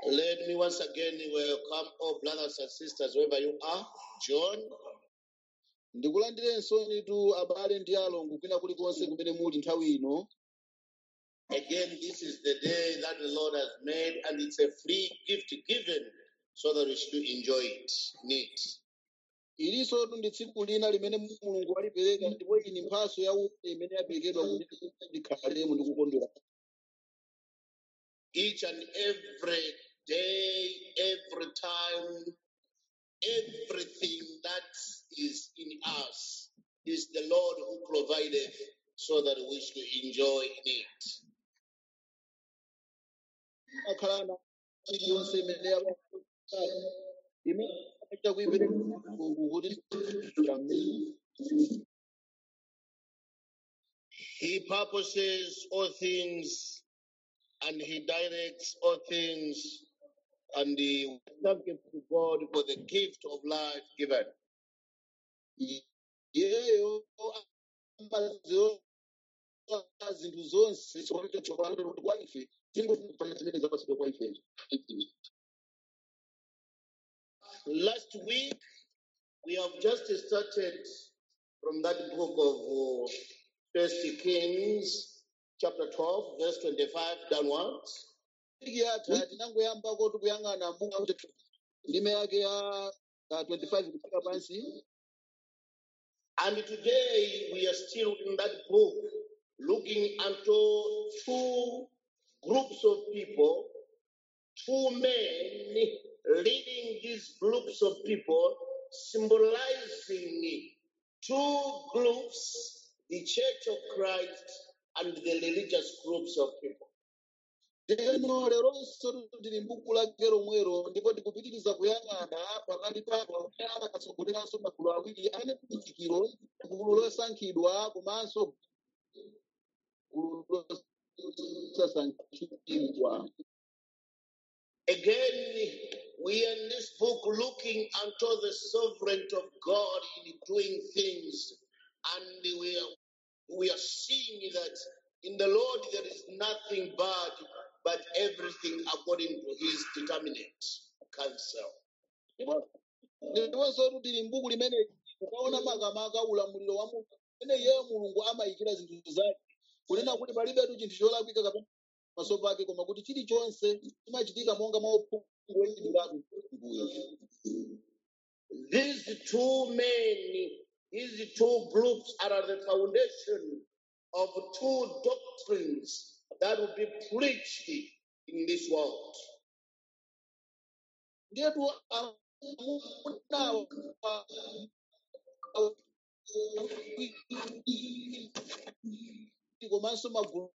Let me once again welcome all brothers and sisters wherever you are. John, ndikulandirenso nitu abale ndi alongo kwina kulikonse kumene muli nthawi ino again, this is the day that the Lord has made, and it's a free gift given so that we should enjoy it. Neat. ilinso ndi tsiku lina limene mulungu walipereka ndipo iyi ndi mphatso ya ufa imene yaperekedwa kuti ndikhalemo ndi kukondwera Each and every day, every time, everything that is in us is the Lord who provided so that we should enjoy it. akhala na iliyonse imene yapa- imene aita kuyipereka mulungu kuti He purposes all things and he directs all things and he thank you to God for the gift of life given. iyeyo ambaziona zinthu zonse chikonete chokalanda kuti kwa ife tingofuna zimene zapasidwa kwa ife Last week we have just started from that book of uh, First Kings, chapter 12, verse 25 downwards. wiki yatha tinangoyambako tikuyang'ana mbuku kuti ndime yake ya uh, 25 kufika pansi And today we are still in that book looking unto two groups of people, two men leading these groups of people, symbolizing two groups the Church of Christ and the religious groups of people. lero leronso tili mbuku lake lomwero ndipo tikupitiriza kuyang'ana pakati papo amene akatsogoleranso magulu awiri amene kulichikiro gulu losankhidwa komanso gulu losasankhidwa Again, we are in this book looking unto the sovereignty of God in doing things, and we are we are seeing that in the Lord there is nothing bad, but everything according to His determinate counsel. Ndipo- ndiponso tili mbuku limene ukaona makamaka ulamuliro wa mulungu amene iyeyo mulungu amayikira zinthu zake kunena kuti palibetu chinthu cholakwika kapena pamaso pake koma kuti chilichonse chimachitika monga mwa uphungu woyidwiratu mulunguyo These two men, these two groups are the foundation of two doctrines that will be preached in this world. ndiyetu amunawo komanso magulu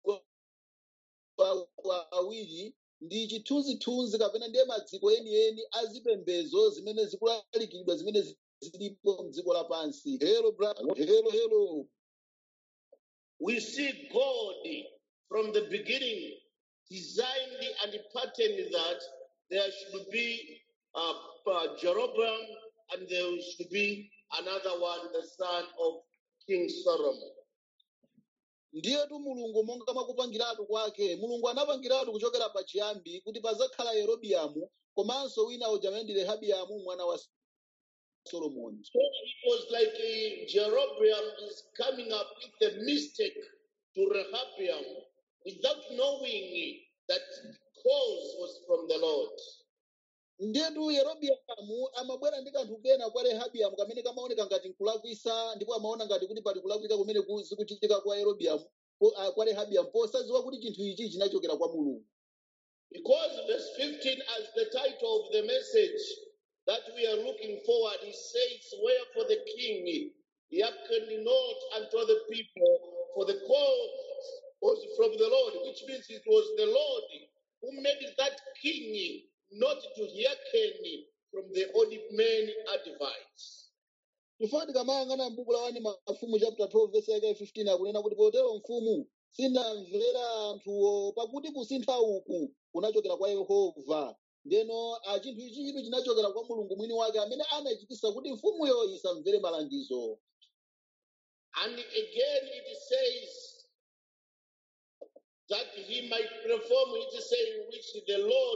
awa- awiri ndi chithunzithunzi kapena ndiye madziko enieni azipembedzo zimene zikulalikidwa zimene zi- zilipo mdziko lapansi helo brother helo helo We see God from the beginning designed and patterned that there should be uh, uh, Jeroboam and there should be another one, the son of King Solomon. ndiyetu mulungu monga mwakupangiratu kwake mulungu anapangiratu kuchokera pachiyambi kuti pazakhala yerobiamu komanso wina uja amene ndi rehabiamu mwana wa solomoni So it was like uh, Jeroboam is coming up with the mistake to Rehabiam without knowing that cause was from the Lord. ndiyetu yerobiamu amabwera ndi kanthu kena kwa rehabiamu kamene kamaoneka ngati nkulakwisa ndipo amaona ngati kuti pali kulakwika kumene ku- zikuchitika kwa yerobiamu po- ah, kwa rehabiamu posadziwa kuti chinthu ichi chinachokera kwa mulungu Because verse 15, as the title of the message that we are looking forward, it says, Wherefore the king hearkened not unto the people, for the call was from the Lord, which means it was the Lord who made that king not to hearken from the old men advice. chifukwa tikamayang'ana m'buku la wani mafumu chapter 12 verse yake 15 akunena kuti potero mfumu sinamvera anthuwo pakuti kusintha uku kunachokera kwa yehova ndeno ah, chinthu ichi chitu chinachokera kwa mulungu mwini wake amene anachitisa kuti mfumuyo isamvere malangizo And again it says that he might perform his saying which the Lord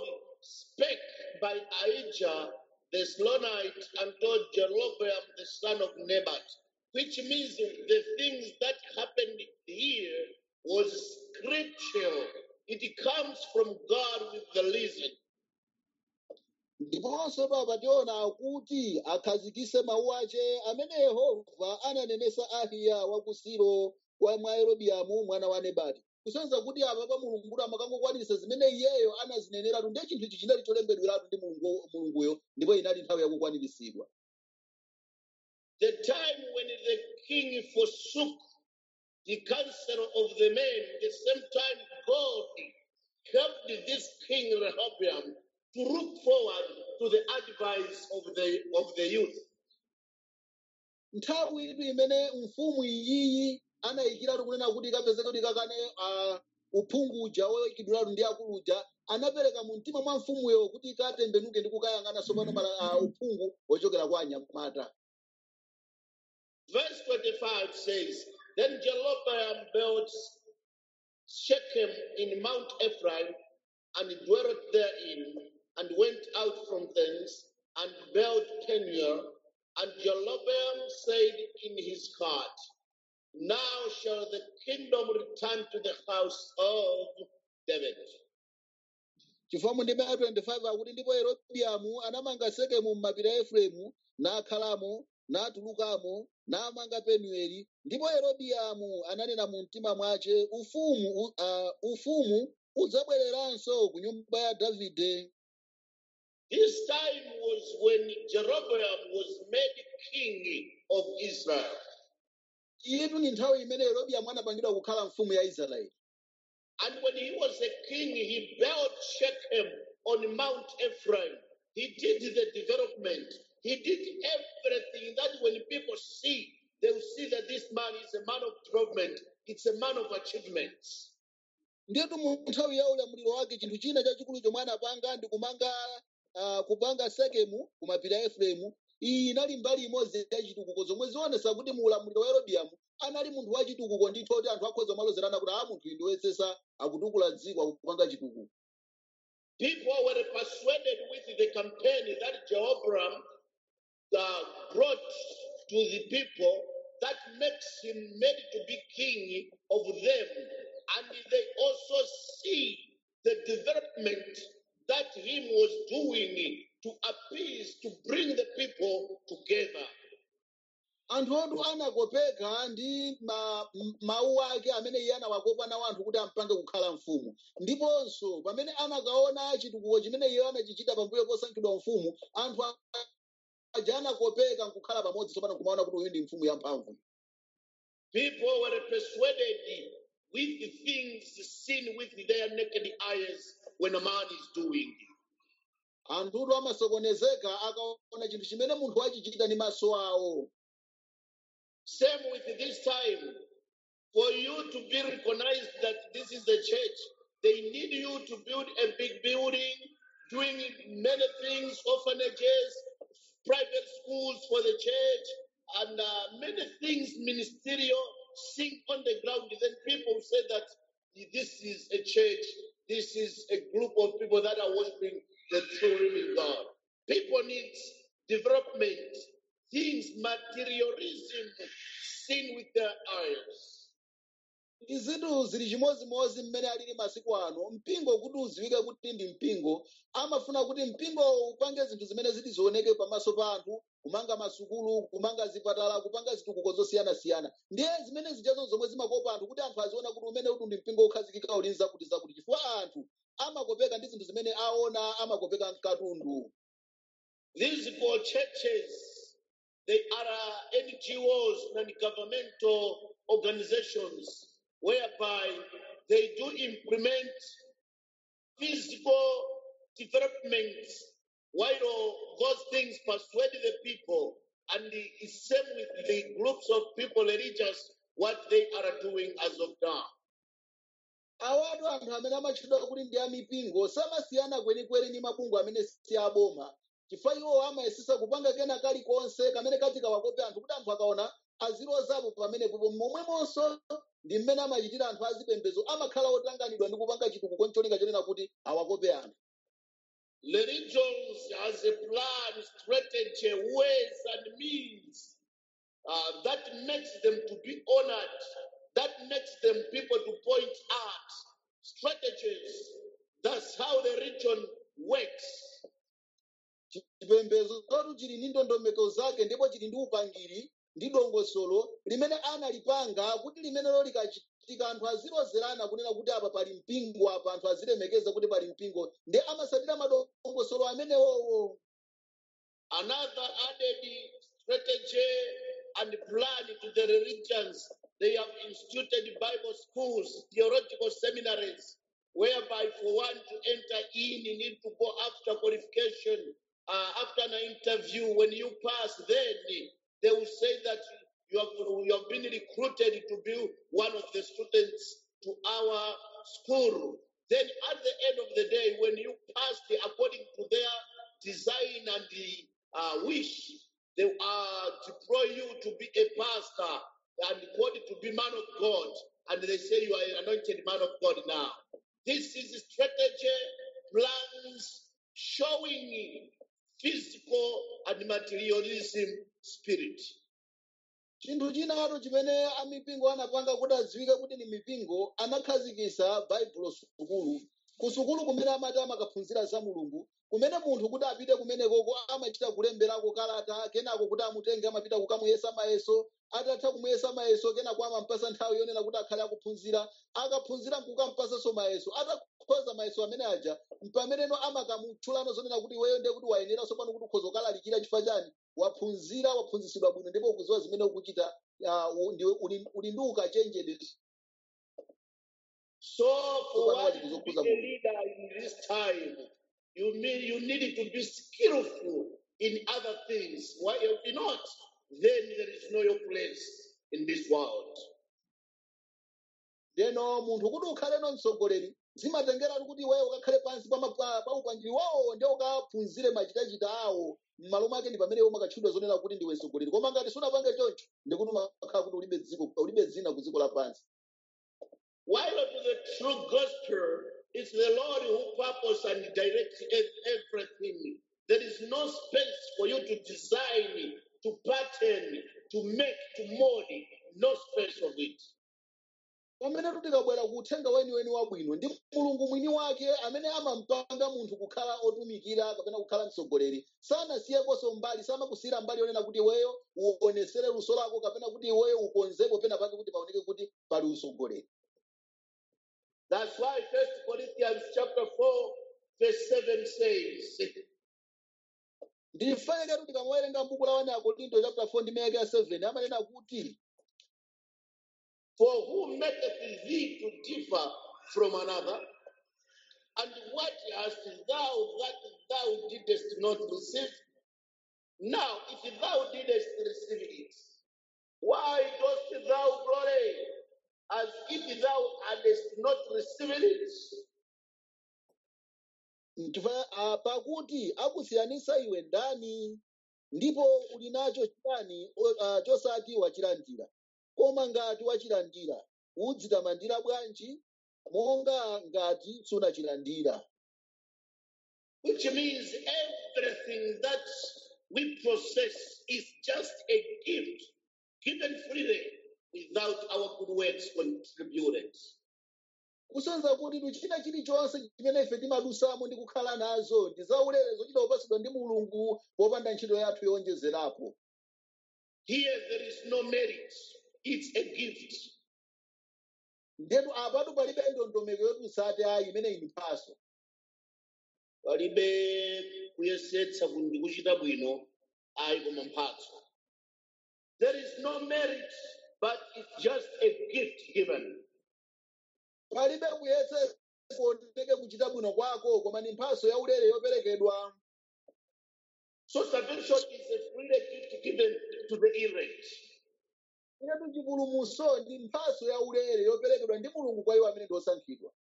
spake by Ahijah the Slonite unto Jeroboam the son of Nebat, which means the things that happened here was scriptural. It comes from God with the reason. ndiponso papa tiona kuti akhazikise mawu ace amene yehova ananenesa ahiya wa ku silo wa mwa yerobiamu mwana wa nebati kusonyeza kuti apa pa mulunguyo amakangokwanitsa zimene iyeyo anazineneratu ndiye chinthu ichi chinali cholembedweratu ndi Mulungu- mulunguyo ndipo inali nthawi yakukwaniritsidwa The time when the king forsook the counsel of the men, the same time God helped this king Rehoboam to look forward to the advice of the of the youth. nthawi itu imene mfumu iyiyi anayikiratu kunena kuti ikapezeka kuti kakane uh, uphungu uja woyikidwiratu ndi akulu uja anapereka mu mtima mwa mfumuyo kuti ikatembenuke ndi kukayang'ana tsopano mala- uh, uphungu wochokera kwa anyamata Verse 25 says, Then Jeroboam built Shechem in Mount Ephraim and dwelt therein, and went out from thence and built Peniel. And Jeroboam said in his heart, Now shall the kingdom return to the house of David. chifukwa ndime 25 akuti ndipo yerobiamu anamanga sekemu m'mapiri a efereimu nakhalamo natulukamo namanga penueli ndipo yerobiamu ananena mu mtima mwace ufumu u- uh, ufumu udzabwereranso ku nyumba ya davide This time was when Jeroboam was made king of Israel. iyetu ni nthawi imene yerobiamu anapangidwa kukhala mfumu ya israeli And when he was a king, he built Shechem on Mount Ephraim. He did the development. He did everything that when people see, they will see that this man is a man of development. It's a man of achievements. ndiyetu mu nthawi ya ulamuliro wake chinthu china chachikulu chomwe anapanga ndi kumanga uh, kupanga sekemu ku mapiri a efereimu iyi inali mbali imodzi ya chitukuko zomwe zionesa kuti mu ulamuliro wa yerobiamu anali munthu wa chitukuko ndithu kuti anthu akhoza malozerana kuti a munthu ndi woyesesa akutukula dziko akupanga chitukuko People were persuaded with the campaign that Jehoram uh, brought to the people that makes him made to be king of them. And they also see the development that him was doing to appease, to bring the people together. anthu otu anakopeka ndi ma, m- mawu ake amene iye anawakopa nawo anthu kuti ampange kukhala mfumu ndiponso pamene anakaona chitukuko chimene iye anachichita pambuyo posankhidwa mfumu anthu a- aja anakopeka nkukhala pamodzi tsopano kumaona kuti uyu ndi mfumu yamphamvu People were persuaded with the things seen with their naked eyes when a man is doing. anthutu amasokonezeka akaona chinthu chimene munthu achichita ndi maso awo Same with this time. For you to be recognized that this is the church, they need you to build a big building, doing many things, orphanages, private schools for the church, and uh, many things ministerial sink on the ground. Then people say that this is a church, this is a group of people that are worshiping the true living God. People need development, things, materialism seen with their eyes. ndi zinthu zili chimozimozi mmene alili masiku ano mpingo kuti uziwike kuti ndi mpingo amafuna kuti mpingo upange zinthu zimene ziti zioneke pamaso pa anthu kumanga masukulu kumanga zipatala kupanga zitukuko zosiyanasiyana ndiye zimene zijazo zomwe zimakopa anthu kuti anthu aziona kuti umene uti ndi mpingo ukhazikika uli nzakuti zakuti chifukwa anthu amakopeka ndi zinthu zimene aona amakopeka mkatundu These four churches, they are uh, NGOs, non-governmental organizations, whereby they do implement physical development, while those things persuade the people, and the it's same with the groups of people, religious, what they are doing as of now. awatu anthu amene amatchedwa kuti ndi amipingo samasiyana kwenikweni ndi mabungwe amene si aboma chifukwa iwo amayesesa kupanga kena kalikonse kamene kati kawakope anthu kuti anthu akaona azilozapo pamenepo momwemonso ndi mmene amachitira anthu azipembedzo amakhala otanganidwa ndi kupanga chitukuko ncholinga chonena kuti awakope anthu religions has a plan, strategy, ways, and means uh, that makes them to be honored, that makes them people to point out strategies. That's how the religion works. chipembedzo chatu chili ndi ndondomeko zake ndipo chili ndi upangiri ndi dongosolo limene analipanga kuti limenelo likachitika anthu azilozerana kunena kuti apa pali mpingo apa anthu azilemekeza kuti pali mpingo ndi amasatira madongosolo amenewowo Another added strategy and plan to the religions. They have instituted Bible schools, theological seminaries, whereby for one to enter in, you need to go after qualification, uh, after an interview. When you pass, then they will say that you have, you have been recruited to be one of the students to our school. Then at the end of the day, when you pass according to their design and the uh, wish, they uh, deploy you to be a pastor and called to be man of God. And they say you are an anointed man of God now. This is a strategy, plans showing physical and materialism spirit. chinthu chinatu chimene amipingo anapanga kuti adziwike kuti ni mipingo anakhazikisa baibulo sukulu ku sukulu kumene amati amakaphunzira za mulungu kumene munthu kuti apite kumenekoko amachita kulemberako kalata kenako kuti amutenge amapita kukamuyesa mayeso atatha kumuyesa mayeso kenako amampasa nthawi yonena kuti akhale akuphunzira akaphunzira nkukampasanso mayeso atakhoza mayeso amene aja pameneno amakamutchulano zonena kuti iweyo ndiye kuti wayeneranso pano kuti ukhoza ukalalikira chifukwa chani waphunzira waphunzisidwa bwino ndipo ukuziwa zimene ukuchita uh, ndiwe uli uli ndi ukachenjede So for tsopano one wali to be kuzokuza a mulungu leader in this time, you mean you needed to be skillful in other things. Why if you're not, then there is no your place in this world. ndeno munthu kuti ukhaleno mtsogoleri zimatengeratu kuti iweyo ukakhale pansi pa ma- pa- pa upangiri wawo ndi ukaphunzire machitachita awo m'malo mwake ndi pamene umakatchudwa zonena kuti ndiwe mtsogoleri koma ngati sunapange choncho ndikuti umakhala kuti ulibe dziko ulibe dzina ku dziko lapansi While to the true gospel, it's the Lord who purpose and directs ev- everything. There is no space for you to design, to pattern, to make, to mold. No space of it. pamene tikabwera ku uthenga weniweni wabwino ndi mulungu mwini wake amene amampanga munthu kukhala otumikira kapena kukhala mtsogoleri sanasiyekonso mbali samakusiyira mbali yonena kuti iweyo uonesere luso lako kapena kuti iweyo ukonzepo pena pake kuti paoneke kuti pali utsogoleri That's why First Corinthians chapter 4, verse 7 says, ndifanike tikamawerenga mbuku la 1 akorinto chapter 4 ndi mayake ya 7 amanena kuti For who maketh thee to differ from another? And what hast thou that thou didst not receive? Now, if thou didst receive it, why dost thou glory as if thou hadst not received it? Nchifukwa, ah, pakuti akusiyanisa iwe ndani ndipo uli nacho chiyani o- ah, chosati wachilandira koma ngati wachilandira udzitamandira bwanji monga ngati sunachilandira Which means everything that we possess is just a gift given freely without our good works contributed. kusonyeza kuti tuchita chilichonse chimene ife timadusamo ndi kukhala nazo ndi zaulere zochita kupatsidwa ndi mulungu popanda ntchito yathu yowonjezerapo Here there is no merit, it's a gift. ndetu apatu palibe ndondomeko yotusati ayi imene ili mphaso palibe kuyesetsa kuti kuchita bwino ayi koma mphatso there is no merit but it's just a gift given palibe kuyesa kuoneke kuchita bwino kwako koma ni mphaso yaulere yoperekedwa so salvation is a free gift given to the elect inetu chipulumutso ndi mphaso yaulere yoperekedwa ndi mulungu kwa iwo amene ndi osankhidwa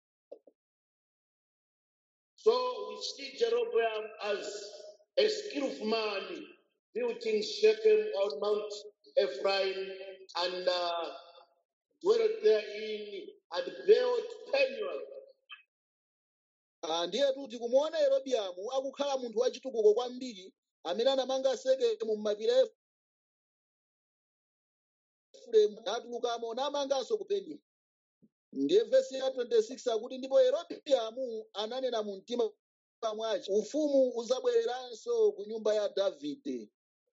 so we see jeroboam as a skillful man building shechem on mount ephraim and uh, dwelt therein and built Peniel Ah, ndiye kuti kumuona yerobiamu akukhala munthu wachitukuko kwambiri amene anamanga sekemu m'mapiri a efereimu natulukamo namanganso ku peni ndiye vesi ya 26 akuti ndipo yerobiamu ananena mu mtima mwace ufumu uzabwereranso ku nyumba ya davide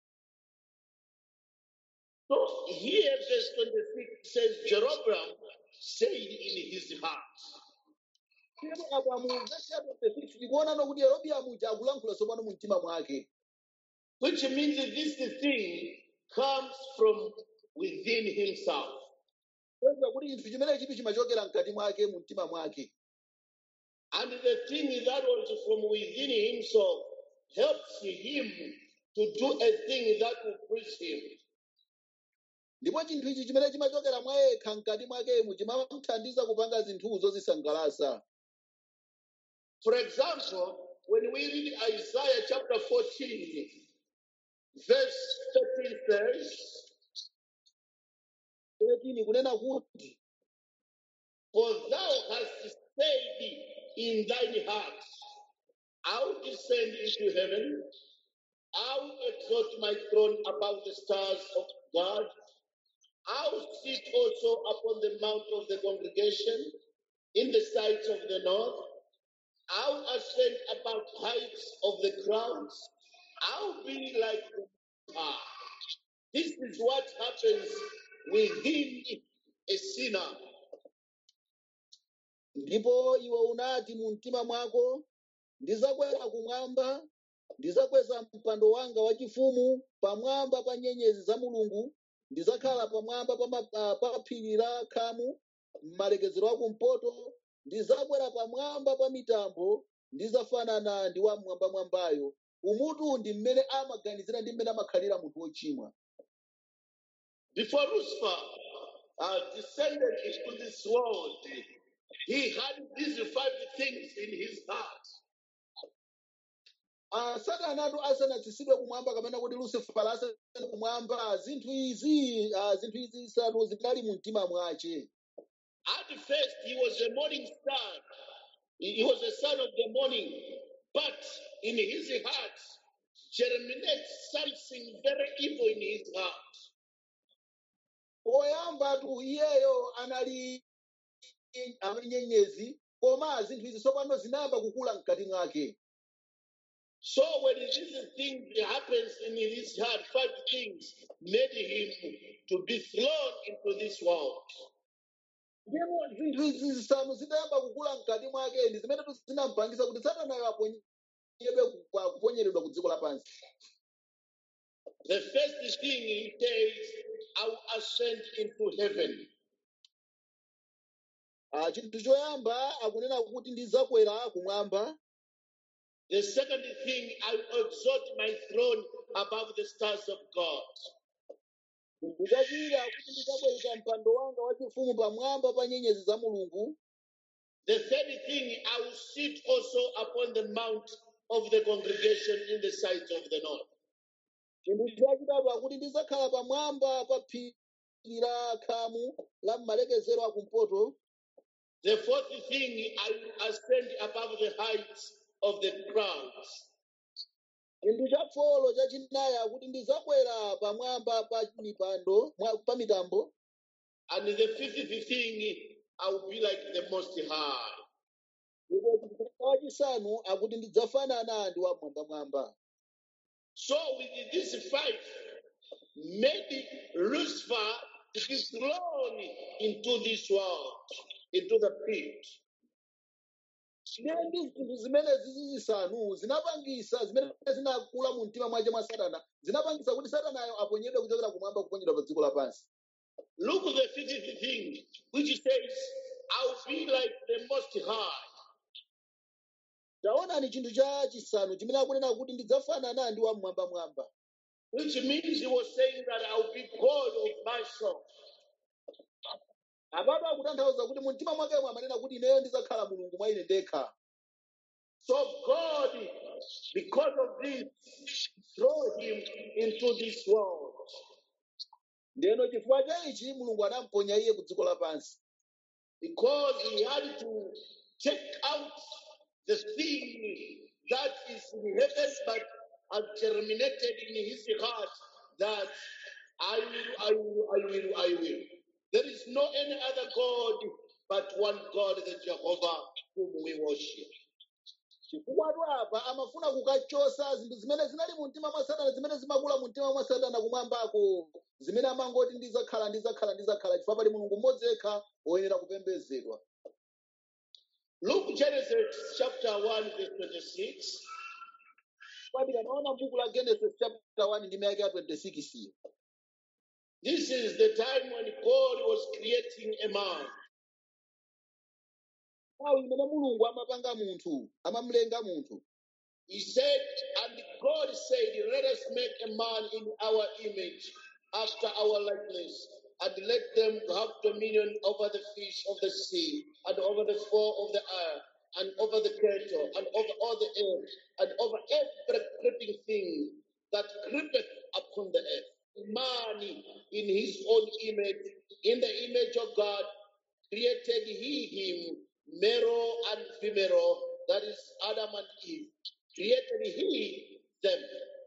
So here, verse 26 says, Jeroboam said in his heart. Ndipo apa mu vesi ya 26 tikuonano kuti yerobiamu uja akulankhula tsopano mu mtima mwake which means that this thing comes from within himself. Kuweza kuti chinthu chimene chitu chimachokera mkati mwake mu mtima mwake And the thing that was from within himself helps him to do a thing that will please him. ndipo chinthu ichi chimene chimachokera mwa yekha mkati mwakemu chimamuthandiza kupanga zinthuzo zisangalatsa For example, when we read Isaiah chapter 14, verse 13 says, 13 kunena kuti For thou hast said in thine heart, I will descend into heaven, I will exalt my throne above the stars of God. I will sit also upon the mount of the congregation in the sides of the north. I will ascend above heights of the clouds. I will be like the star. This is what happens within a sinner. ndipo iwe unati mu mtima mwako ndizakwera kumwamba ndizakweza mpando wanga wachifumu pamwamba pa nyenyezi za mulungu ndizakhala pamwamba pa, ma- pa, pa phiri la khamu m'malekezero akumpoto ndizakwera pamwamba pa mitambo ndizafanana ndi wamwambamwambayo umutu ndi mmene amaganizira ndi mmene amakhalira munthu wochimwa Before Lucifer uh, descended into this world, he had these five things in his heart. Ah, satanatu asanatsitsidwe kumwamba kapena kuti lucifera asanatsidwe kumwamba zinthu izi ah, zinthu izi zisanu zinali mu mtima mwace At first, he was a morning star. He he was a son of the morning. But in his heart germinates something very evil in his heart. poyambatu iyeyo anali anali nyenyezi koma zinthu izi tsopano zinayamba kukula mkati mwake So when these things happens in his heart, five things made him to be thrown into this world. ndipo zinthu izi zisanu zitayamba kukula mkati mwake ndi zimene zinampangisa kuti satanayo aponyedwe ku- kuponyedwa ku dziko lapansi The first thing he says, I will ascend into heaven. Ah, chinthu choyamba akunena kuti ndizakwera kumwamba The second thing, I will exalt my throne above the stars of God. ndikachira kuti ndikakweza mpando wanga wachifumu pamwamba pa nyenyezi za mulungu The third thing, I will sit also upon the mount of the congregation in the sides of the north. chinthu chachitatu akuti ndizakhala pamwamba pa phiri la khamu la mmalekezero akumpoto The fourth thing, I will ascend above the heights of the clouds. chinthu chafolo chachinayi akuti ndizakwera pamwamba pa mipando mwa- pa mitambo And the fifth thing, I will be like the Most High. ndipo chinthu wachisanu akuti ndidzafanana ndi wamwambamwamba So, with these five, made Lucifer to be thrown into this world, into the pit. ndiye ndi zinthu zimene zizi zisanu zinapangisa zimene zinakula mu mtima mwace mwa satana zinapangisa kuti satanayo aponyedwe kuchokera kumwamba kuponyedwa pa dziko lapansi Look at the fifth thing, which says, I'll be like the Most High. taonani chinthu cha chisanu chimene akunena kuti ndidzafanana ndi wamwambamwamba Which means he was saying that I'll be God of myself. apapo akutanthauza kuti mu mtima mwakemo amanena kuti ineyo ndidzakhala mulungu mwa ine ndekha So God, because of this, throw him into this world. ndeno chifukwa cha ichi mulungu anamponya iye ku dziko lapansi Because he had to take out the thing that is in heaven but has germinated in his heart that I will, I will, I will, I will. There is no any other God but one God, the Jehovah, whom we worship. chifukwa apa amafuna kukachosa zinthu zimene zinali mu mtima mwa satana zimene zimakula mu mtima mwa satana kumwambako zimene amangoti ndizakhala ndizakhala ndizakhala chifukwa pali mulungu mmodzi yekha woyenera kupembedzedwa Luke Genesis chapter 1, verse 26. kwati kanaona buku la genesis chapter 1 ndi mayake ya 26 iyo This is the time when God was creating a man. nthawi imene mulungu amapanga munthu amamlenga munthu He said, and God said, Let us make a man in our image, after our likeness, and let them have dominion over the fish of the sea, and over the fowl of the air, and over the cattle, and over all the earth, and over every creeping thing that creepeth upon the earth. Man in his own image, in the image of God, created he him, male and female, that is Adam and Eve. Created he them.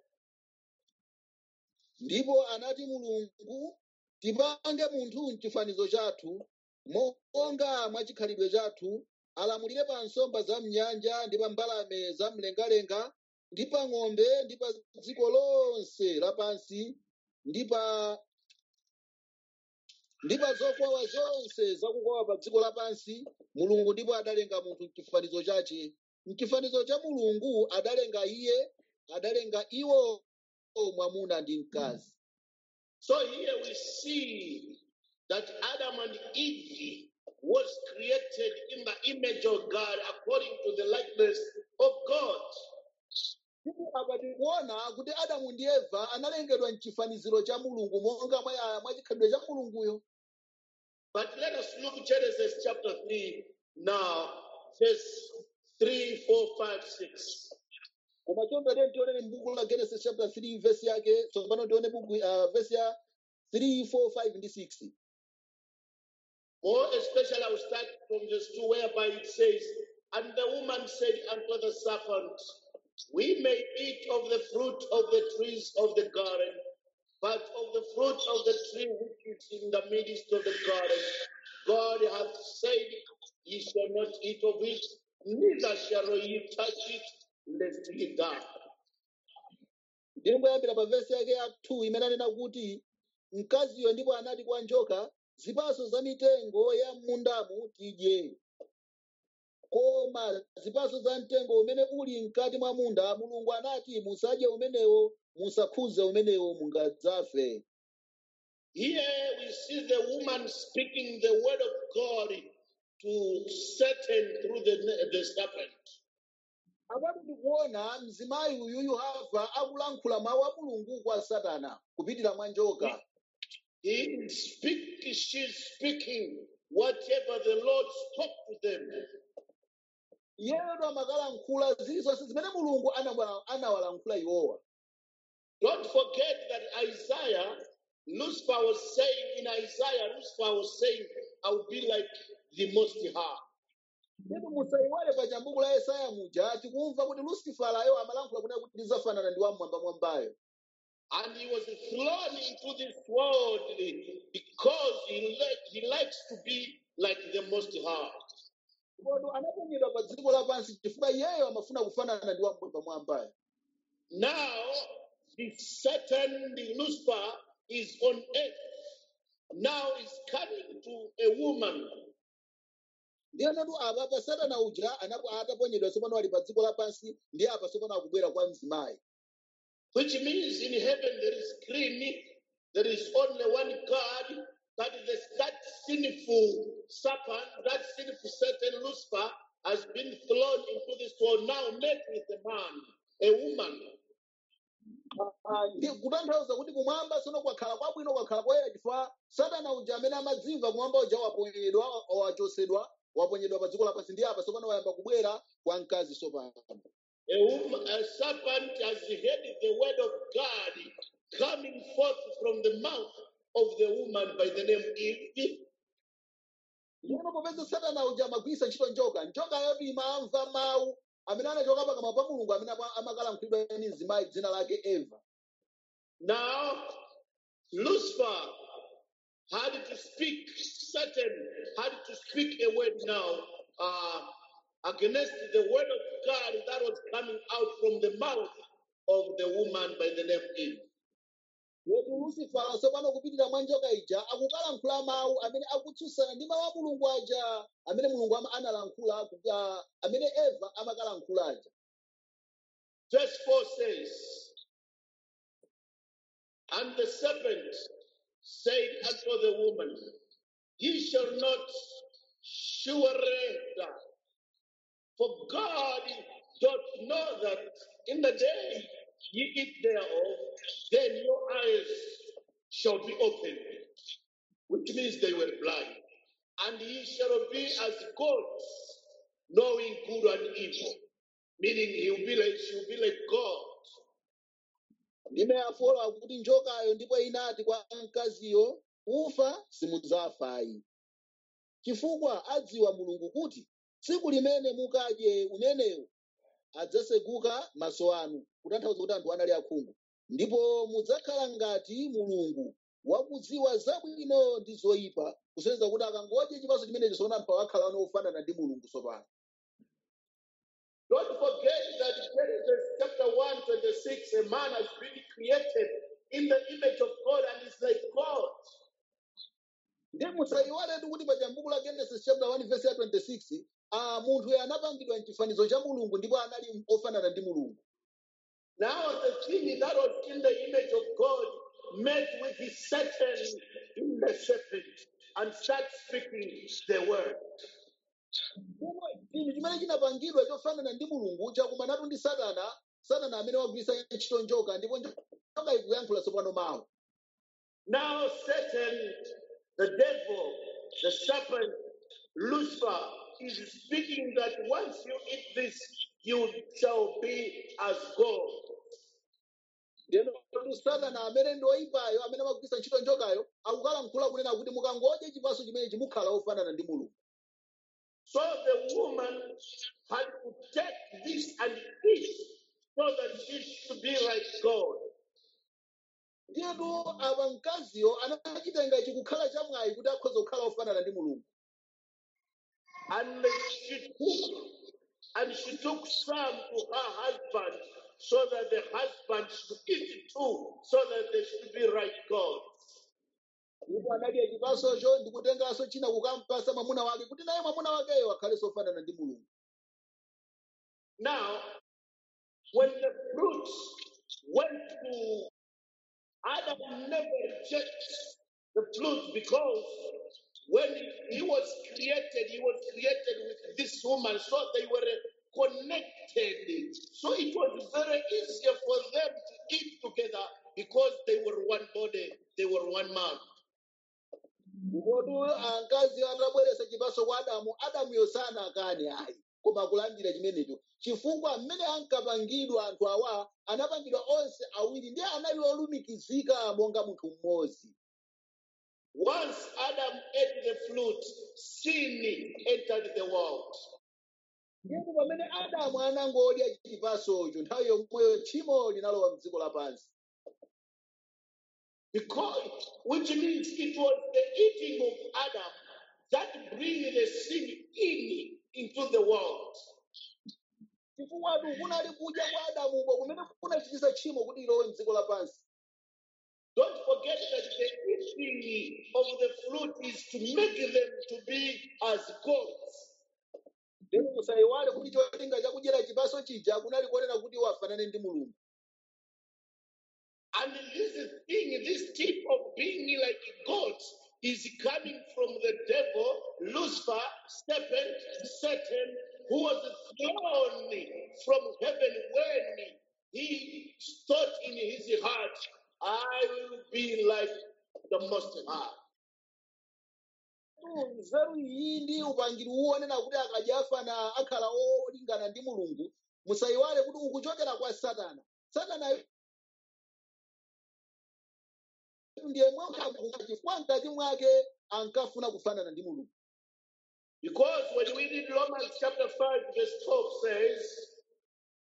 ndipo anati mulungu tipange munthu mchifanizo chathu monga mwa chikhalidwe chathu alamulire pa nsomba za mnyanja ndi pa mbalame za mlengalenga ndi pa ng'ombe ndi pa dziko lonse lapansi ndi pa ndi pa zokwawa zonse zakukwawa pa dziko lapansi mulungu ndipo adalenga munthu mchifanizo chache mchifanizo cha mulungu adalenga iye adalenga iwo mwamuna ndi mkazi So here we see that Adam and Eve was created in the image of God according to the likeness of God. ndipo apa tikuona kuti adamu ndi eva analengedwa mchifaniziro cha mulungu monga mwa mwa chikhalidwe cha mulunguyo But let us look Genesis chapter 3 now, verse 3, 4, 5, 6. koma chonde lero tionere m'buku la genesis chapter 3 verse yake tsopano tione buku uh, verse ya 3 4 5 ndi 6 More especially, I will start from verse 2, whereby it says, And the woman said unto the serpent, We may eat of the fruit of the trees of the garden, but of the fruit of the tree which is in the midst of the garden, God hath said, Ye shall not eat of it, neither shall ye touch it, lest ye die. ndili ngoyambira pa verse yake ya 2 imene anena kuti mkaziyo ndipo anati kwa njoka zipatso za mitengo ya m'mundamu tidye koma zipatso za mtengo umene uli mkati mwa munda mulungu anati musadye umenewo musakhuze umenewo mungadzafe Here we see the woman speaking the word of God to Satan through the, the serpent. apati tikuona mzimayi uyuyu hava akulankhula mawu a mulungu kwa satana kupitira mwa njoka He speak, she's speaking whatever the Lord spoke to them. iyeyo amakalankhula zilizonse zimene mulungu anawala- anawalankhula iwowa Don't forget that Isaiah, Lucifer was saying in Isaiah, Lucifer was saying, I will be like the Most High. ndipo musayiwale pa chambuku la yesaya muja tikumva kuti lusifalayo amalankhula kuti kuti ndizafanana ndi wamwamba mwambayo And he was thrown into this world because he, li- he likes to be like the Most High. ndipo anaponyedwa pa dziko lapansi chifukwa iyeyo amafuna kufanana ndi wamwamba mwambayo Now, the Satan, the Lucifer, is on earth. Now is coming to a woman. ndiye natu apa pa satana uja anapo ataponyedwa tsopano ali pa dziko lapansi ndi apa tsopano akubwera kwa mzimayi Which means in heaven there is clean, there is only one God, but this, that sinful serpent, that sinful Satan Lucifer has been thrown into this world, now met with a man, a woman. Ah, ndi kutanthauza kuti kumwamba tsono kwakhala kwabwino kwakhala koyera chifukwa satana uja amene amadzimva kumwamba uja waponyedwa wachosedwa waponyedwa pa dziko lapansi ndi apa tsopano wayamba kubwera kwa mkazi tsopano A, woman, a serpent has heard the word of God coming forth from the mouth of the woman by the name Eve. ndipo popeza satana uja amagwiritsa ntchito njoka njoka yoti imamva mawu amene anachoka pakamwa pa mulungu amene apa- amakalankhulidwa ndi mzimayi dzina lake eva Now, Lucifer had to speak, Satan had to speak a word now uh, against the word of God that was coming out from the mouth of the woman by the name Eve. yetu lucifer tsopano kupitira mwa njoka ija akukalankhula mawu amene akutsutsana ndi mawu a mulungu aja amene mulungu ama- analankhula kuga- amene eva amakalankhula aja Verse 4 says, And the serpent said unto the woman, Ye shall not surely die. For God doth know that in the day ye eat thereof, then your eyes shall be opened, which means they were blind. And ye shall be as gods, knowing good and evil. Meaning he'll be like she'll be like God. ndime yafola kuti njokayo ndipo inati kwa mkaziyo ufa simudzafayi chifukwa adziwa mulungu kuti tsiku limene mukadye umenewo adzaseguka maso anu kutanthauza kuti anthu anali akhungu ndipo mudzakhala ngati mulungu wakudziwa zabwino ndi zoyipa kusonyeza kuti akangodya chipatso chimenecho sona mpha akhala ano ofanana ndi mulungu tsopano Don't forget that Genesis chapter 1, 26, a man has been created in the image of God and is like God. ndi musayiwaletu kuti pa chambuku la genesis chapter 1 verse ya 26 ah, munthu uyu anapangidwa mchifanizo cha mulungu ndipo anali ofanana ndi mulungu Now the thing that was in the image of God met with the Satan in the serpent and start speaking the word. Pomwe chinthu chimene chinapangidwa chofanana ndi mulungu chakumanatu ndi satana satana amene wagwiritsa ntchito njoka ndipo njoka ikuyankhula tsopano mawu Now Satan, the devil, the serpent, Lucifer is speaking that once you eat this, you shall be as God. ndeno satana amene ndi oyipayo amene amagwiritsa ntchito njokayo akukalankhula kunena kuti mukangodya chipatso chimenechi mukhala ofanana ndi mulungu So the woman had to take this and eat so that she should be like God. ndiyetu apa mkaziyo anachitenga ichi kukhala chamwayi kuti akhoza kukhala ofanana ndi mulungu And she took and she took some to her husband so that the husband should eat it too, so that they should be like God. ndipo anadya chipatsocho ndi kutenganso china kukampasa mwamuna wake kuti naye mwamuna wakeyo akhalenso ofanana ndi mulungu Now, when the fruit went to Adam, never rejects the fruit because when he was created, he was created with this woman, so they were connected. So it was very easier for them to eat together because they were one body, they were one man. Ngotu ankazi atabweretsa chipatso kwa Adamu, Adamuyo sanakane ayi, koma kulandira chimenecho. Chifukwa mmene ankapangidwa anthu awa, anapangidwa onse awiri ndi anali olumikizika monga munthu mmodzi. Once Adam ate the fruit, sin entered the world. Ndipo pamene Adamu anangodya chipatsocho, nthawi yomweyo tchimo linalowa m'dziko lapansi. Because, which means it was the eating of Adam that bring the sin in into the world. Chifukwa kunali kudya kwa Adamuko kumene kunachititsa tchimo kuti lilowe m'dziko lapansi. Don't forget that the eating of the fruit is to make them to be as gods. Ndipo musayiwale kuti cholinga chakudyera chipatso chija kunali kuonera kuti wafanane ndi Mulungu. And this thing, this tip of being like gods, is coming from the devil, Lucifer, serpent, Satan, who was thrown from heaven when he thought in his heart, I will be like the Most High. nzeru iyi ndi upangiri uwonena kuti akadya afana akhala olingana ndi mulungu musayiwale kuti ukuchokera kwa satana satana ndiye chifukwa mkati mwake ankafuna kufanana ndi mulungu Because when we read Romans chapter 5, verse 12 says,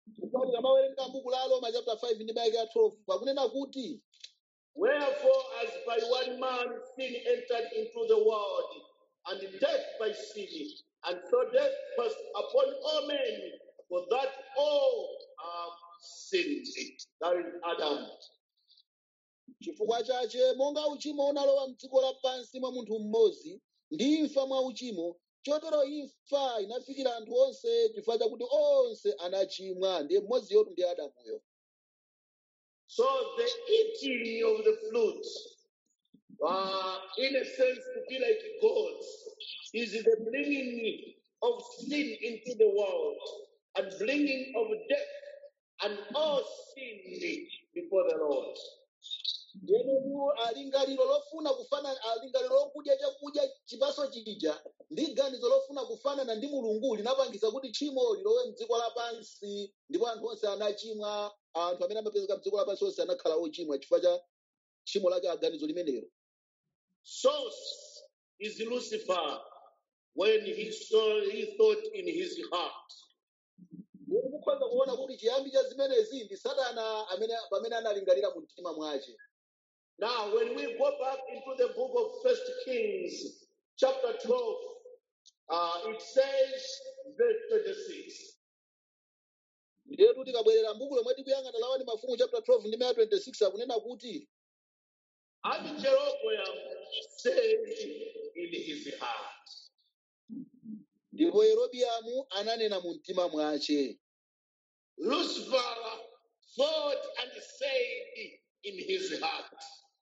chifukwa tikamawerenga buku la Roma chapter 5 ndi vesi ya 12 pakunena kuti Wherefore, as by one man sin entered into the world, and death by sin, and so death passed upon all men, for that all have sinned. That is Adam. chifukwa chache monga uchimo unalowa mdziko lapansi mwa munthu mmodzi ndi imfa mwa uchimo chotero imfa inafikira anthu onse chifukwa chakuti onse anachimwa ndiye mmodziyotu ndi adamuyo So the eating of the fruit, uh, in a sense, to be like gods, is the bringing of sin into the world and bringing of death and all sin before the Lord. ndiyenu alingaliro lofuna kufanana alingaliro lokudya chakudya chipaso chija ndi ganizo lofuna kufanana ndi mulungu linapangisa kuti tchimo lilowe mdziko lapansi ndipo anthu onse anachimwa anthu amene amapezeka mdziko lapansi onse anakhala ochimwa chifukwa cha tchimo lake aganizo limenelo Source is Lucifer when he saw he thought in his heart. Ndipo mukhoza kuona kuti chiyambi cha zimenezi ndi satana amene pamene analingalira mu mtima mwace Now, when we go back into the book of First Kings, chapter 12, uh, it says, verse 26. ndiyetu tikabwerera mbuku lomwe tikuyang'ana lawani mafumu chapter 12 ndi maya 26 akunena kuti And Jeroboam said in his heart. ndipo yerobiamu ananena mu mtima mwace Lucifer thought and said in his heart.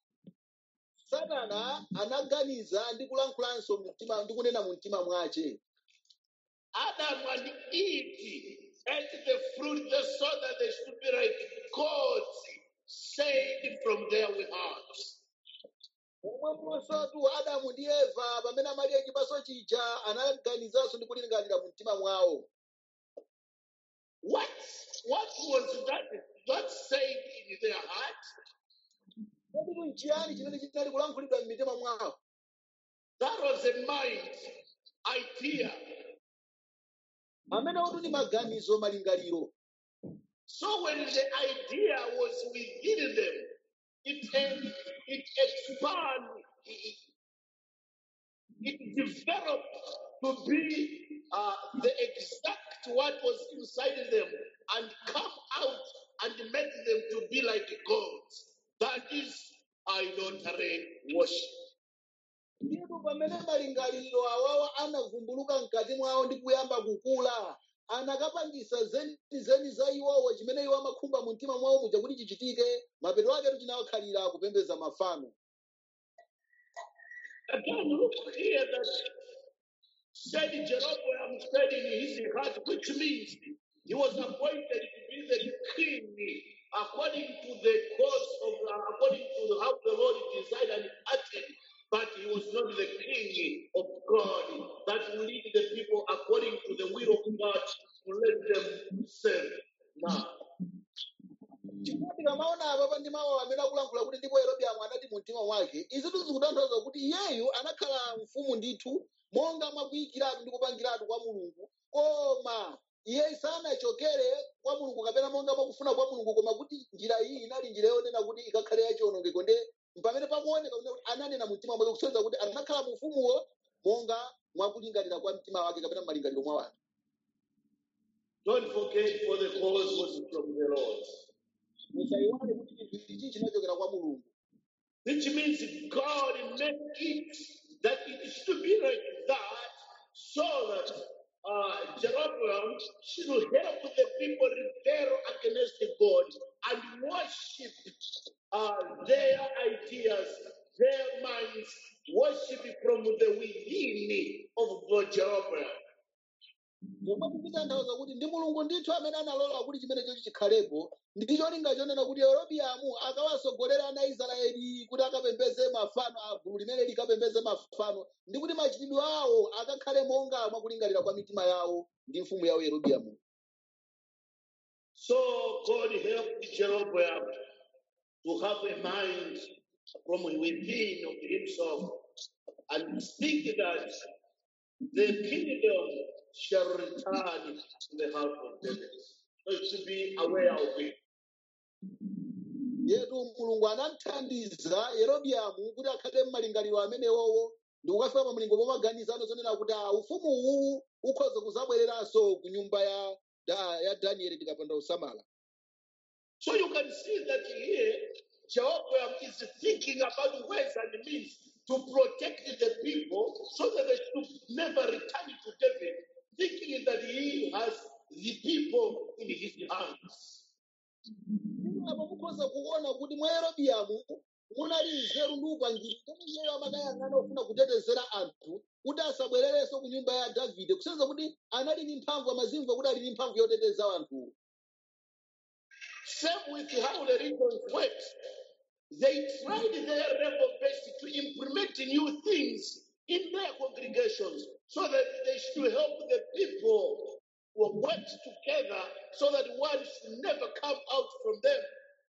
satana anaganiza ndi kulankhulanso mu mtima ndi kunena mu mtima mwace Adam and Eve ate the fruit they saw that they should be like gods, said from their hearts. pomweponsotu adamu ndi eva pamene amadya chipaso chija anaganizanso ndi kulingalira mu mtima mwawo What, what was that, that said in their heart? kodi nchiyani chimene chinali kulankhulidwa m'mitima mwawo That was a mind, idea. amene otu ndi maganizo malingaliro So when the idea was within them, it, it expanded, it, it developed to be uh, the exact what was inside them and come out and make them to be like gods. That is idolatry worship. ndipo pamene malingaliro awawa anavumbuluka mkati mwawo ndi kuyamba kukula anakapangisa zenizeni za iwowo chimene iwo amakhumba mu mtima mwawo muja kuti chichitike mapeto aketu chinawakhalira kupembedza mafano Again, look here that said Jeroboam said in his heart, which means he was appointed to be the king according to the course of, uh, according to how the Lord desired and acted. But he was not the king of God that will lead the people according to the will of God to let them serve. Now, chifukwa tikamaona apa ndi mawu amene akulankhula kuti ndipo yerobiamu anati mu mtima mwake izitu zikutanthauza kuti iyeyu anakhala mfumu ndithu monga mwakuyikiratu ndi kupangiratu kwa mulungu koma iye sanachokere kwa mulungu kapena monga mwakufuna kwa mulungu koma kuti njira iyi inali njira yonena kuti ikakhale yachiwonongeko nde pamene pakuoneka kuti ananena mu mtima mwake kusonyeza kuti anakhala mu ufumuwo monga mwakulingalira kwa mtima wake kapena malingaliro mwa wake don't forget for the cause was from the Lord. musayiwale kuti chinthu ichi chinachokera kwa mulungu which means God made it that it should be like that so that uh, Jeroboam should help the people rebel against God and worship uh, their ideas, their minds, worship from the within of Jeroboam. zomwe zikutanthauza kuti ndi mulungu ndithu amene analola kuti chimene chochi chikhalepo ndi cholinga chonena kuti yerobiamu akawasogolera ana israeli kuti akapembeze mafano a gulu limene likapembeze mafano ndi kuti machitidwe awo akakhale monga mwakulingalira kwa mitima yawo ndi mfumu yawo yerobiamu So God helped Jeroboam to have a mind from within of himself and speak that the kingdom shall return to the house of David. they should be aware of it. yetu mulungu anamthandiza yerobiamu kuti akhale m'malingaliro amenewowo ndi kukafika pa mlingo pomaganizano zonena kuti ah, ufumu uwu ukhoza kuzabwereranso ku nyumba ya, da, ya danieli tikapanda kusamala So you can see that here, Jehoiakim is thinking about ways and means to protect the people so that they should never return to David, thinking that he has the people in his hands. apo mukhoza kuona kuti mwa yerobiamu munali nzeru ndi upangiri kuti iyeyo amakayang'ana ofuna kutetezera anthu kuti asabwererenso ku nyumba ya davide kusenza kuti anali ndi mphamvu amazimva kuti ali ndi mphamvu yoteteza anthuwo Same with how the regions worked. They tried their level best to implement new things in their congregations so that they should help the people who work together so that one should never come out from them.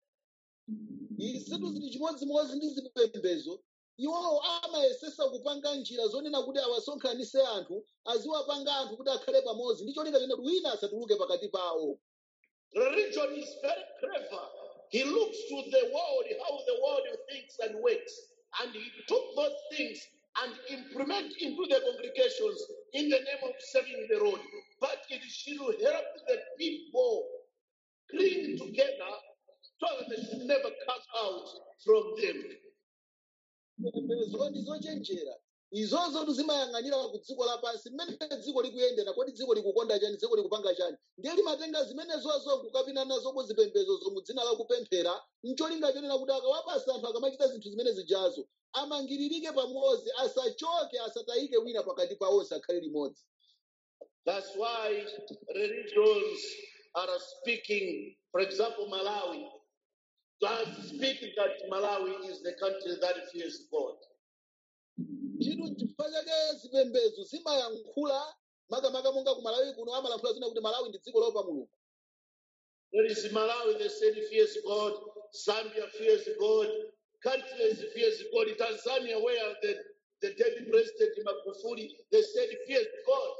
izitu zili chimodzimodzi ndi zipembedzo iwowo amayesesa kupanga njira zonena kuti awasonkhanise anthu aziwapanga anthu kuti akhale pamodzi ndi cholinga chonena kuti wina asatuluke pakati pawo Religion is very clever. He looks to the world, how the world thinks and works, and he took those things and implement into the congregations in the name of serving the Lord. But it should help the people cling together so that they should never come out from them. zipembedzo ndi zochenjera izozo zimayang'anira ku dziko lapansi mmene dziko likuyendera kodi dziko likukonda chani dziko likupanga chani ndiye limatenga zimenezozo kukapina nazo ku zipembedzozo mu dzina la kupemphera mcholinga chonena kuti akawapasa anthu akamachita zinthu zimene zijazo amangiririke pamodzi asachoke asatayike wina pakati pa onse akhale limodzi That's why religions are speaking, for example, Malawi. They speak that Malawi is the country that fears God. chinthu chifukwa chake zipembedzo zimayankhula makamaka monga ku malawi kuno amalankhula zina kuti malawi ndi dziko lopa mulungu There is Malawi, they said fears God. Zambia fears God. Countries fears God. Tanzania, where the, the dead president Magufuli, they said fears God.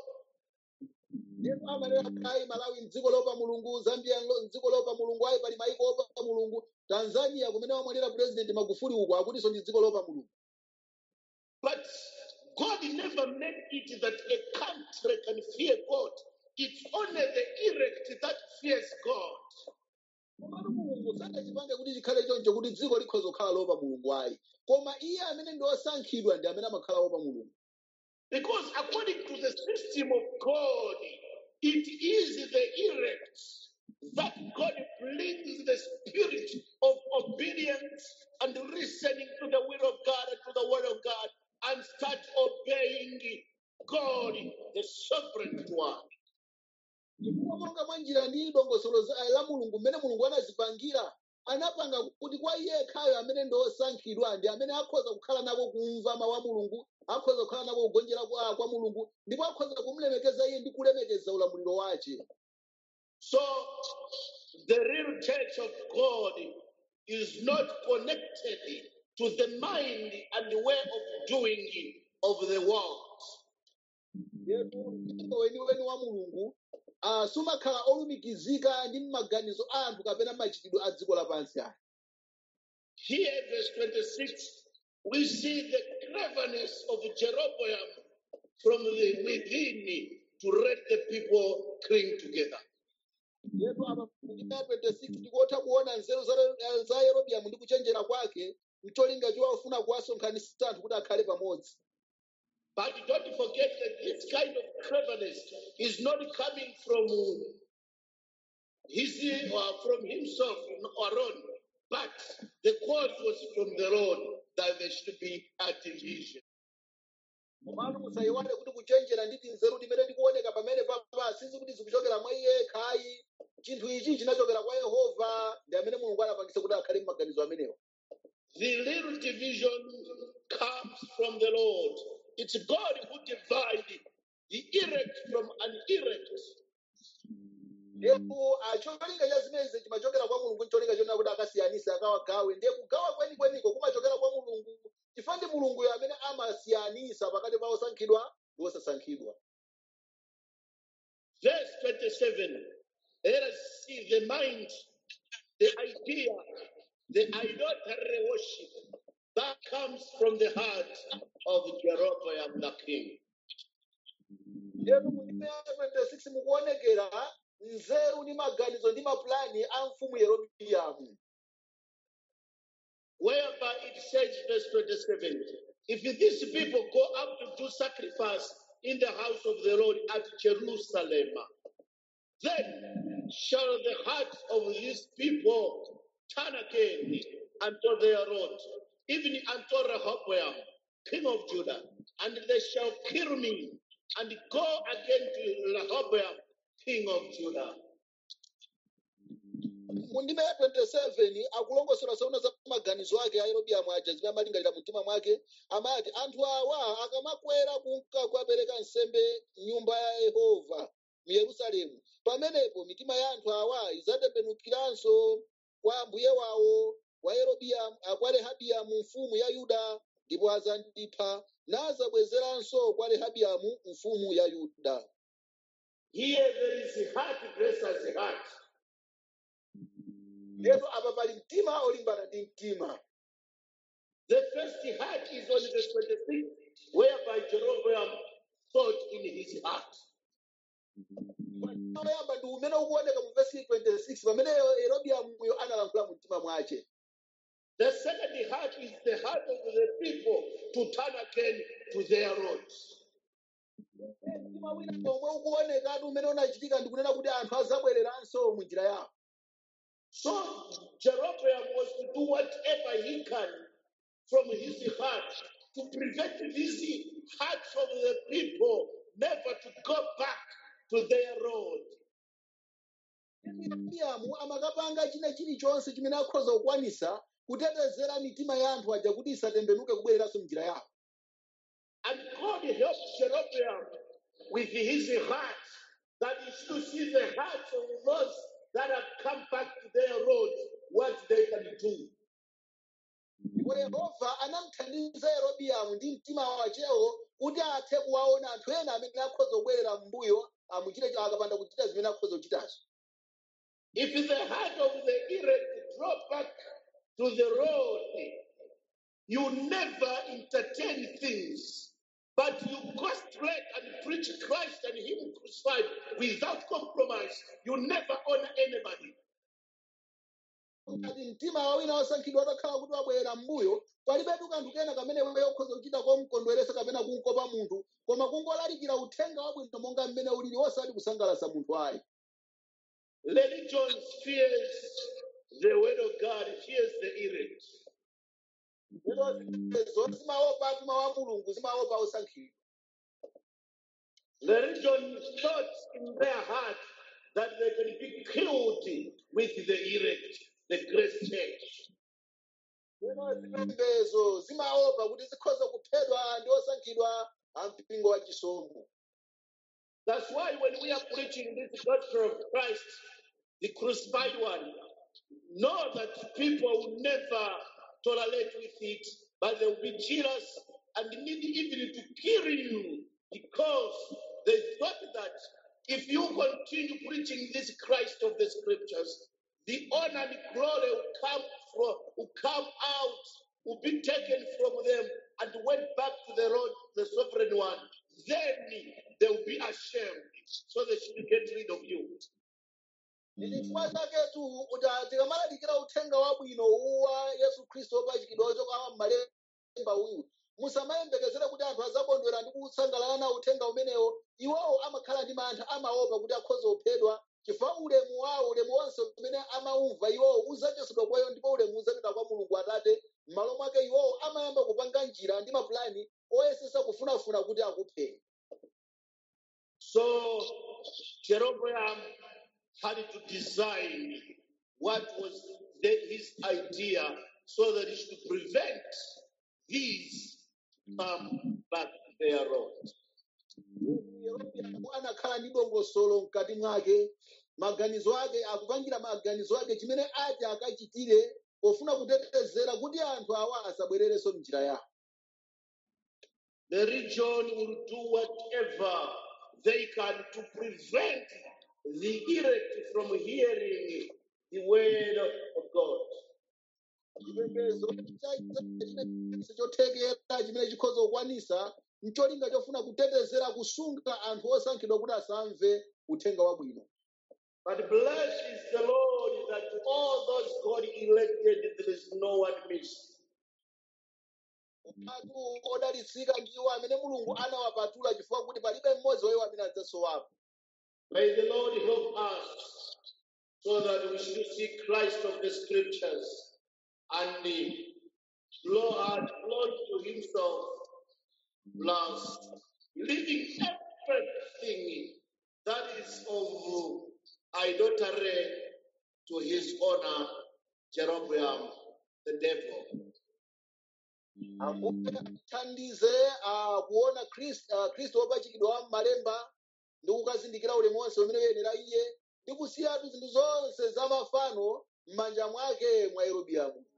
ndipo amanena kai malawi mdziko lopa mulungu zambia lo- mdziko lopa mulungu ayi pali maiko opa mulungu tanzania kumene wamwalira president magufuli uko akutinso ndi dziko lopa mulungu But God never made it that a country can fear God. It's only the elect that fears God. komatu mulungu sanachipange kuti chikhale choncho kuti dziko likhoza kukhala lopa mulungu ayi koma iye amene ndi osankhidwa ndi amene amakhala opa mulungu Because according to the system of God, it is the elect that God brings the spirit of obedience and listening to the will of God and to the word of God and start obeying God, the sovereign one. chifukwa monga mwa njira ndi dongosolo za- la mulungu mmene mulungu anazipangira anapanga kuti kwa iye khayo amene ndi osankhidwa ndi amene akhoza kukhala nako kumva mawu a mulungu akhoza kukhala nako kugonjera kwa, kwa mulungu ndipo akhoza kumulemekeza iye ndi kulemekeza ulamuliro wace So the real church of God is not connected to the mind and the way of doing of the world. yetu mpingo weniweni wa mulungu ah, sumakhala olumikizika ndi maganizo a anthu kapena machitidwe a dziko lapansi aya Here, verse 26, we see the cleverness of Jeroboam from the within to let the people cling together. yetu apa kuchita 26 tikotha kuona nzeru za- za yerobiamu ndi kuchenjera kwake mcholinga chowafuna kuwasonkhanitsa anthu kuti akhale pamodzi But don't forget that this kind of cleverness is not coming from his or from himself alone, but the cause was from the Lord that there should be a division. komatu musayiwale kuti kuchenjera ndi nzeru timene tikuoneka pamene papa sizi kuti zikuchokera mwa iye khayi chinthu ichi chinachokera kwa yehova ndi amene mulungu anapangisa kuti akhale m'maganizo amenewa The little division comes from the Lord. It's God who divided the elect from an elect. ndipo ah, cholinga cha zimenezi chimachokera kwa mulungu cholinga chonena kuti akasiyanise akawagawe ndiye kugawa kwenikweniko kumachokera kwa mulungu chifukwa ndi mulunguyo amene amasiyanisa pakati pa osankhidwa ndi osasankhidwa Verse 27 Let us see the mind, the idea, the idolatry worship that comes from the heart of Jeroboam the king. lero mu ndime ya 26 mukuonekera nzeru ndi maganizo ndi mapulani a mfumu yerobiamu Whereby it says, verse 27, if these people go up to do sacrifice in the house of the Lord at Jerusalem, then shall the hearts of these people turn again unto their Lord, even unto Rehoboam, king of Judah, and they shall kill me and go again to Rehoboam, king of Judah. mu ndime ya 27 akulongosera zoona za maganizo ake a yerobiamu aja zimene amalingalira mu mtima mwake amati anthu awa akamakwera kunka kukapereka nsembe nyumba ya yehova mu yerusalemu pamenepo mitima ya anthu awa idzatembenukiranso kwa ambuye wawo wa yerobiamu ah, kwa rehabiamu mfumu ya yuda ndipo adzandipha nazabwezeranso kwa rehabiamu mfumu ya yuda Here there is heart versus heart. lero apa pali mtima olimbana ndi mtima The first heart is on verse 26, whereby Jeroboam thought in his heart. oyamba ndi umene ukuoneka mu vesi 26 pamene yerobiamuyo analankhula mu mtima mwace The second heart is the heart of the people to turn again to their roads. mtima wina omwe ukuonekatu umene unachitika ndi kunena kuti anthu azabwereranso mu njira yawo So Jeroboam was to do whatever he can from his heart to prevent these hearts of the people never to go back to their road. yerobiamu amakapanga china chilichonse chimene akhoza kukwanisa kutetezera mitima ya anthu aja kuti isatembenuke kubwereranso mnjira yawo And God helped Jeroboam with his heart that he should see the hearts of those that have come back to their road, what they can do. ndipo yehova anamthandiza yerobiamu ndi mtima wachewo kuti athe kuwaona anthu ena amene akhoza kubwerera m'mbuyo amuchite akapanda kuchita zimene akhoza kuchitazo If the heart of the elect draw back to the road, you never entertain things, but you go straight and preach Christ and Him crucified without compromise. You never honor anybody. ngati mtima wa wina wosankhidwa atakhala kuti wabwerera m'mbuyo palibetu kanthu kena kamene iweyo ukhoza kuchita komkondweresa kapena kunkopa munthu koma kungolalikira uthenga wabwino monga mmene ulili osati kusangalatsa munthu ayi Religion fears the word of God, fears the elect. lero zipembedzo zimaopa mtima wa mulungu zimaopa osankhidwa Religion thought in their heart that they can be killed with the elect, the grace church. lero zipembedzo zimaopa kuti zikhoza kuphedwa ndi osankhidwa a mpingo wa chisomo That's why when we are preaching this gospel of Christ, the crucified one, know that people will never tolerate with it, but they will be jealous and need even to kill you because they thought that if you continue preaching this Christ of the scriptures, the honor and glory will come from will come out, will be taken from them and went back to the Lord, the sovereign one. Then they will be ashamed. So they should get rid of you. ndi chifukwa chaketu kuti tikamalalikira uthenga wabwino uwa yesu khristu wopachikidwa ochoka m'malemba uyu musamayembekezere kuti anthu azakondwera ndi kusangalala na uthenga umenewo iwowo amakhala ndi mantha amaopa kuti akhoza kuphedwa chifukwa ulemu wawo ulemu wonse umene amaumva iwowo uzachosedwa kwayo ndipo ulemu uzapita kwa mulungu atate m'malo mwake iwowo amayamba kupanga njira ndi mapulani oyesesa kufunafuna kuti akupheni So Jeroboam had to design what was the, his idea so that he should prevent these come back their road. Yerobiamu anakhala ndi dongosolo mkati mwake maganizo ake akupangira maganizo ake chimene ati akachitire pofuna kutetezera kuti anthu awa asabwererenso mnjira yawo The region will do whatever they can to prevent the elect from hearing the word of God. chipembedzo chine chothekera chimene chikhoza kukwanisa mcholinga chofuna kutetezera kusunga anthu osankhidwa kuti asamve uthenga wabwino But blessed is the Lord that all those God elected, there is no one missed. anthu odalitsika ndiwo amene mulungu anawapatula chifukwa kuti palibe mmodzi wa iwo amene adzasowapo May the Lord help us so that we should see Christ of the scriptures and the Lord glory to himself plus leaving everything that is of idolatry to his honor, Jeroboam, the devil. ambuye atithandize ah, kuona Khris- ah, khristu wopachikidwa m'malemba ndi kukazindikira ulemu wonse umene uyenera iye ndi kusiyatu zinthu zonse za mafano m'manja mwake mwa yerobiamu